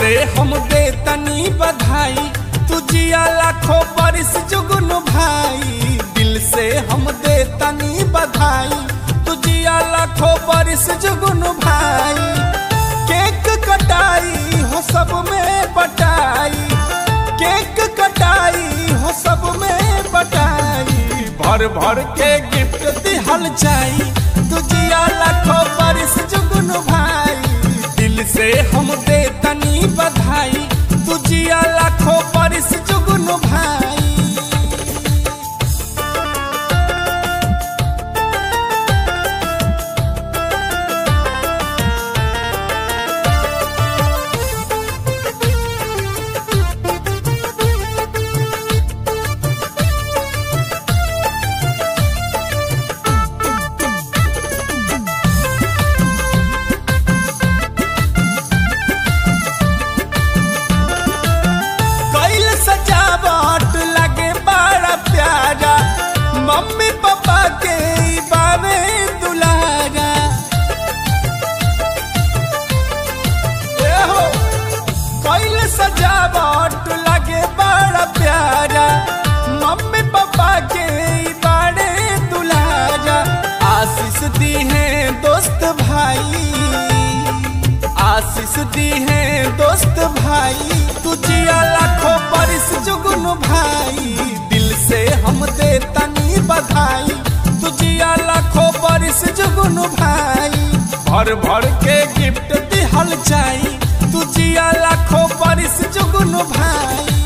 से हम दे तनी बधाई तुझिया लाखों बरिस जुगन भाई दिल से हम दे तनी बधाई तुझिया लाखों बरिस जुगन भाई केक कटाई हो सब में बटाई केक कटाई हो सब में बटाई भर भर के गिफ्ट दिहल जाई तुझिया लाखों बरिस जुगन भाई दिल से हम दे तनी बधाई तुझिया लाखों बरिस जुगन भाई कैल सजावट लगे बड़ा प्यारा मम्मी पापा के ई बावे दुलारा ए हो कैल सजावट लगे बड़ा प्यारा मम्मी पापा के ई बाड़े दुलारा आशीष दी है दोस्त भाई आशीष दी है दोस्त भाई तुझिया लाखों बरिस जुगन भाई दिल से हम दे तनी बधाई तुझिया लाखों बरिस जुगन भाई भर भर के गिफ्ट दिहल जाई तुझिया लाखों बरिस जुगन भाई